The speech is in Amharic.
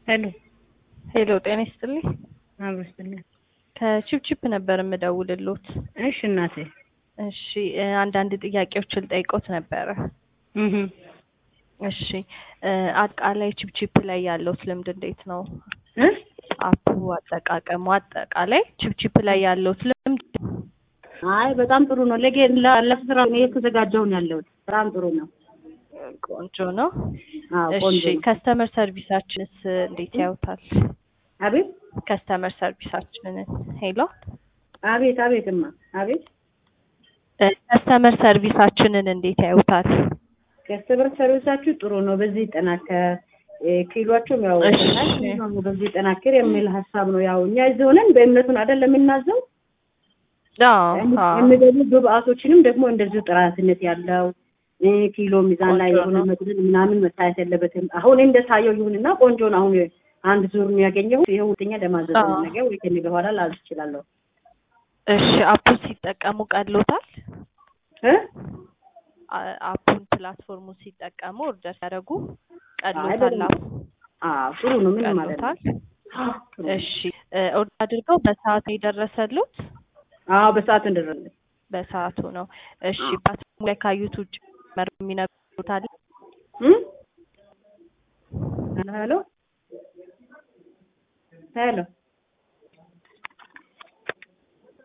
ሄሎ ሄሎ ጤና ይስጥልኝ። አብሮ ይስጥልኝ። ከቺፕቺፕ ነበር የምደውልሎት። እሺ እናቴ። እሺ እ አንዳንድ ጥያቄዎችን ልጠይቆት ነበረ። እህ እሺ እ አጠቃላይ ቺፕቺፕ ላይ ያለውት ልምድ እንዴት ነው? እ አፑ አጠቃቀሙ አጠቃላይ ቺፕቺፕ ላይ ያለውት ልምድ አይ በጣም ጥሩ ነው። ለጌ ላለፈ ስራ ነው የተዘጋጀው ነው ያለሁት። በጣም ጥሩ ነው። ቆንጆ ነው። አዎ እሺ ቆንጆ ነው። ከስተመር ሰርቪሳችንስ እንዴት ያዩታል? አቤት ከስተመር ሰርቪሳችንን ሄሎ አቤት አቤትማ አቤት እ ከስተመር ሰርቪሳችንን እንዴት ያዩታል? ከስተመር ሰርቪሳችሁ ጥሩ ነው። በዚህ ይጠናከር እ ኪሏቸውም ያው እሺ። ነው በዚህ ይጠናከር የሚል ሀሳብ ነው። ያው እኛ እዚህ ሆነን በእምነቱን አይደለም የምናዘው አዎ አዎ የሚገቡ ግብአቶችንም ደግሞ እንደዚሁ ጥራትነት ያለው እ ኪሎ ሚዛን ላይ ቆንጆ የሆነ ነው። መጉደል ምናምን መታየት የለበትም። አሁን እንደታየው ይሁንና ቆንጆ ነው። አሁን አንድ ዙር ነው ያገኘው። ይሄ ሁለተኛ ለማዘዝ ነው። አዎ። ነገ ወይ ከነገ በኋላ ላዝ እችላለሁ። እሺ አፑን ሲጠቀሙ ቀሎታል? እ አ- አፑን ፕላትፎርሙን ሲጠቀሙ ኦርደር ሲያደርጉ አይ ቀሎታል? በደንብ አፑ አዎ ጥሩ ነው። ምን ማለት ነው? ቀሎታል? አዎ ጥሩ ነው። እሺ እ ኦርደር አድርገው በሰዓት ነው የደረሰሉት? አዎ በሰዓት እንደረለ በሰዓቱ ነው። እሺ አዎ። ፕላትፎርሙ ላይ ካዩት ውጭ መር የሚነግሩት አለ? እም ሄሎ ሄሎ